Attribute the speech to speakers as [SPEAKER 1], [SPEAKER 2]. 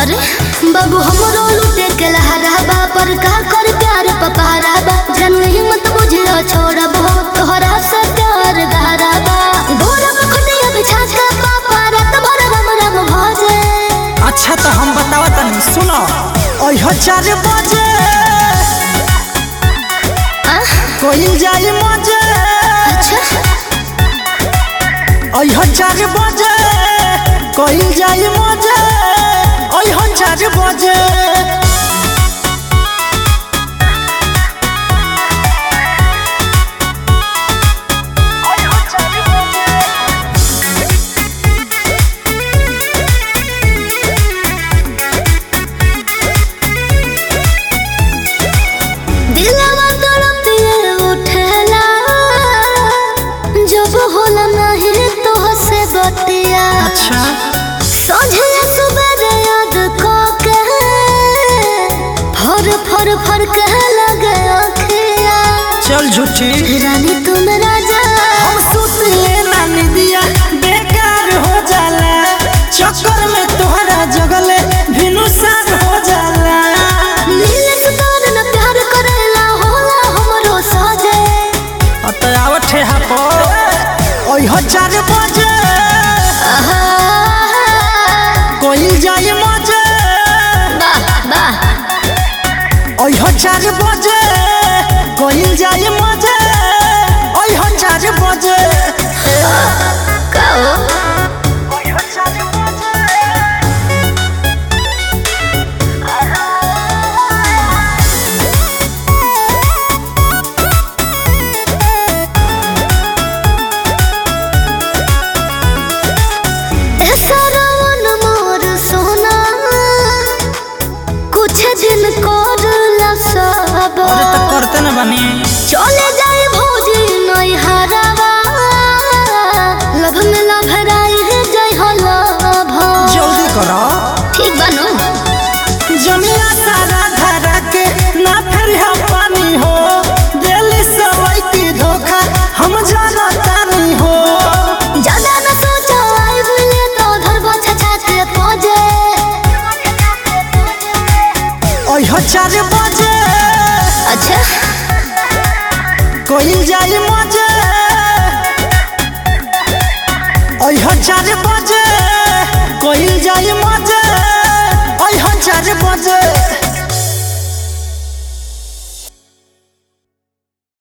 [SPEAKER 1] अरे बाबू हमरो लुटे के लहराबा पर का कर प्यार पपहराबा जन हिम्मत बुझियो छोड़ब हो तोहरा से प्यार गहराबा गोरब खटिया बिछा के पापा रात भर रम रम भजे
[SPEAKER 2] अच्छा तो हम बतावा तनी सुनो ओह चार बजे
[SPEAKER 1] आह,
[SPEAKER 2] कोई जाई मजे
[SPEAKER 1] अच्छा
[SPEAKER 2] ओह चार बजे कोई जाई मजे ओह चार बजे
[SPEAKER 1] दिलवा तड़पिए उठेला जब होला नहीं तो से बतिया
[SPEAKER 2] अच्छा
[SPEAKER 1] सोझे सुबह याद को के फर फर फर के लगे अखिया
[SPEAKER 2] चल झूठी
[SPEAKER 1] रानी तुम राजा
[SPEAKER 2] हम सुतले ना निदिया बेकार हो जाला चक्कर में तोहरा जगले भिनुसार हो जाला
[SPEAKER 1] नील सुतार न प्यार करेला होला हमरो साजे
[SPEAKER 2] अतयावत है हापो ओह चार बजे
[SPEAKER 1] आहा,
[SPEAKER 2] कोई जाई मजे
[SPEAKER 1] वाह वाह
[SPEAKER 2] ओह चार बजे कोई जाई मजे ओह चार बजे
[SPEAKER 1] कहो ऐसा रवन मोर सोना कुछ दिन कर ला सब
[SPEAKER 2] अरे तो करते न बनी
[SPEAKER 1] चले जाए भौजी नई हरावा लभ में लभराई है जय हो लभ
[SPEAKER 2] जल्दी करो
[SPEAKER 1] ठीक बानो
[SPEAKER 2] जमिया सारा धरा के ना फिर हम पानी हो दिल्ली सवाई की धोखा हम जाना तानी हो
[SPEAKER 1] ज्यादा न सोचो आई बोले तो धरबो छछा के पहुंचे
[SPEAKER 2] ओह चार बजे
[SPEAKER 1] अच्छा
[SPEAKER 2] कोई जाई मजे ओह चार बजे कोई जाई मजे ओह चार बजे